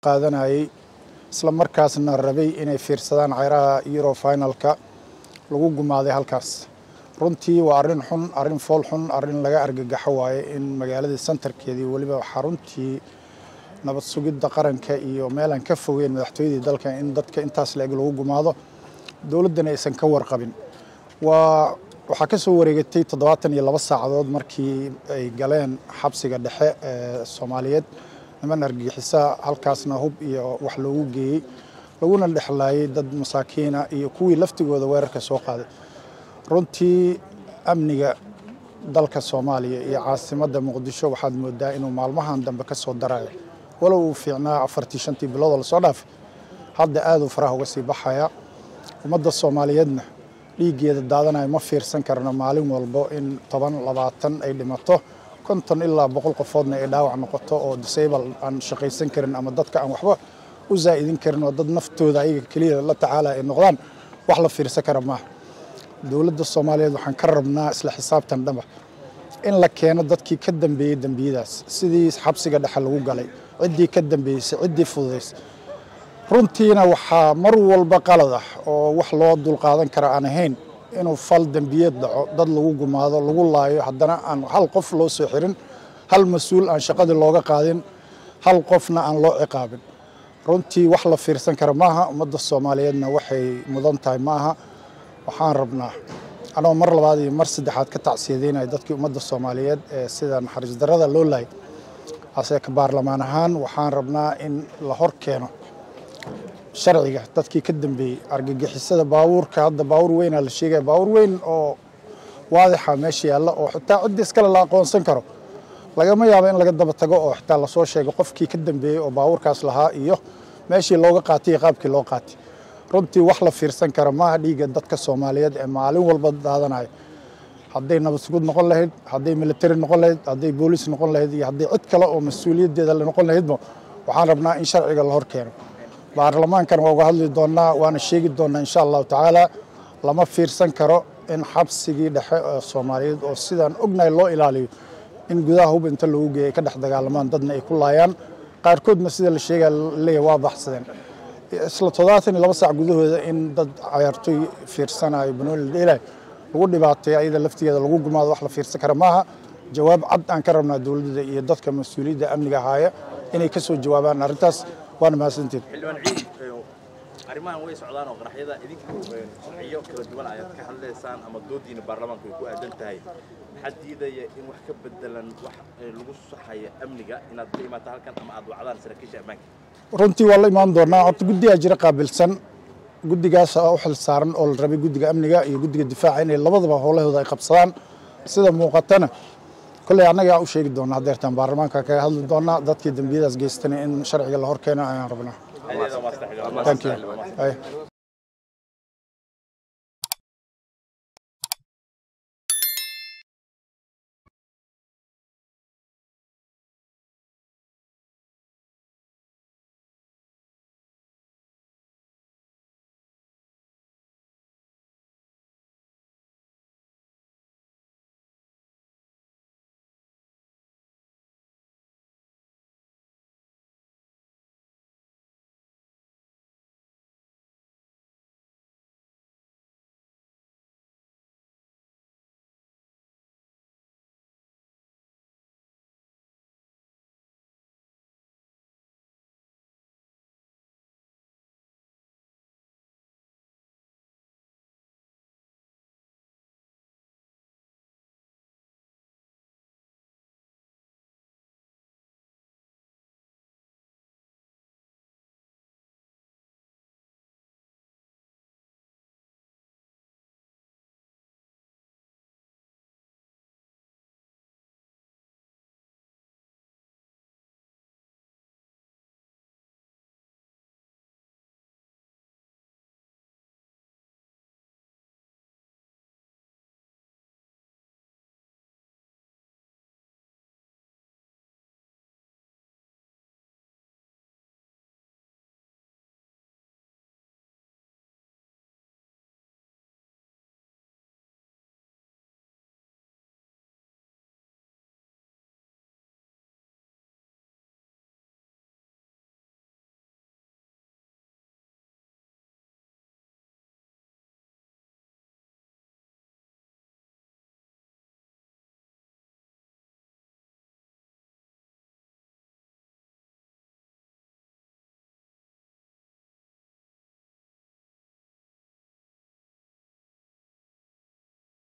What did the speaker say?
qaadanayay isla markaasna rabay inay fiirsadaan ceyraha euro finalka lagu gumaaday halkaas runtii waa arrin xun arrin fool xun arrin laga argagaxo waaye in magaaladii santarkeedii weliba xaruntii nabad sugidda qaranka iyo meelaan ka fogeyn madaxtooyadii dalka in dadka intaas la-eg lagu gumaado dowladdana aysan ka warqabin waa waxaa ka soo wareegatay toddobaatan iyo laba saacadood markii ay galeen xabsiga dhexe ee soomaaliyeed niman argagixisa halkaasna hub iyo wax loogu geeyey laguna dhexlaayay dad masaakiina iyo kuwii laftigooda weerarka soo qaaday runtii amniga dalka soomaaliya iyo caasimadda muqdisho waxaad moodaa inuu maalmahan dambe ka soo darayo walow uu fiicnaa afartii shantii biloodoo lasoo dhaafay hadda aaduu faraha uga sii baxaya ummadda soomaaliyeedna dhiiggeeda daadanayo ma fiirsan karno maalin walbo in toban labaatan ay dhimato konton ilaa boqol qofoodna ay dhaawac noqoto oo disable aan shaqaysan karin ama dadka aan waxba u zaa'idin karin oo dad naftooda ayaga keliya la tacaala ay noqdaan wax la fiirsan kara maaha dowladda soomaaliyeed waxaan ka rabnaa isla xisaabtan dhaba in la keeno dadkii ka dambeeyey dembiyadaas sidii xabsiga dhexe lagu galay ciddii ka dambeysay ciddii fududaysay runtiina waxaa mar walba qalad ah oo wax loo dulqaadan kara aan ahayn inuu fal dembiyeed dhaco dad lagu gumaado lagu laayo haddana aan hal qof loo soo xirin hal mas-uul aan shaqadii looga qaadin hal qofna aan loo ciqaabin runtii wax la fiirsan kara maaha ummadda soomaaliyeedna waxay mudan tahay maaha waxaan rabnaa anoo mar labaad iyo mar saddexaad ka tacsiyadeynaya dadkii ummadda soomaaliyeed ee sida naxariis darrada loo laayay ase ka baarlamaan ahaan waxaan rabnaa in la hor keeno sharciga dadkii ka dambeeyey argagixisada baabuurka hadda baabuur weynaa la sheegaya baabuur weyn oo waadixa meesha yaalla oo xitaa ciddi iskale la aqoonsan karo lagama yaabo in laga daba tago oo xitaa lasoo sheego qofkii ka dambeeyey oo baabuurkaas lahaa iyo meeshii looga qaatay iyo qaabkii loo qaatay runtii wax la fiirsan kara maaha dhiigga dadka soomaaliyeed ee maalin walba daadanayo hadday nabad sugud noqon lahayd hadday military noqon lahayd hadday booliis noqon lahayd iyo hadday cid kale oo mas-uuliyaddeeda la noqon lahaydba waxaan rabnaa in sharciga la hor keeno baarlamaankan waa uga hadli doonnaa waana sheegi doonnaa insha allahu tacaala lama fiirsan karo in xabsigii dhexe ee soomaaliyeed oo sidaan ognahay loo ilaaliyo in gudaha hub inta loogu geeyay ka dhex dagaalamaan dadna ay ku laayaan qaarkoodna sida la sheegaya leeyahay waa baxsadeen isla toddobaatan iyo laba saac gudahooda in dad cayaartooy fiirsanayo banooli dheelayo lagu dhibaateeyo ayada laftigeeda lagu gumaado wax la fiirsan kara maaha jawaab cad aan ka rabnaa dowladda iyo dadka mas-uuliyadda amniga haaya inay ka soo jawaabaan arrintaas waana mahadsantiin xildhibaan ciid arrimahan way socdaan oo qaraxyada idinku sharciyo kala duwan ayaad ka hadlaysaan ama doodiina baarlamaanku ay ku aadan tahay maxaa diidaya in wax ka bedelan wax lagu saxaya amniga inaad la imaato halkan ama aad wacdaan saraakiisha ammaanka runtii waa la imaan doonaa horta guddigaa jira qaabilsan guddigaas u xil saaran oo la rabay guddiga amniga iyo guddiga difaaca inay labadaba howlahooda ay qabsadaan sida muuqatana kolley annagaa u sheegi doonaa hadeertaan baarlamaanka kaga hadli doonaa dadkii dembiyadaas geystana in sharciga la hor keeno ayaan rabnaa Adeeda waa maasta xildhibaan. thank you Ay.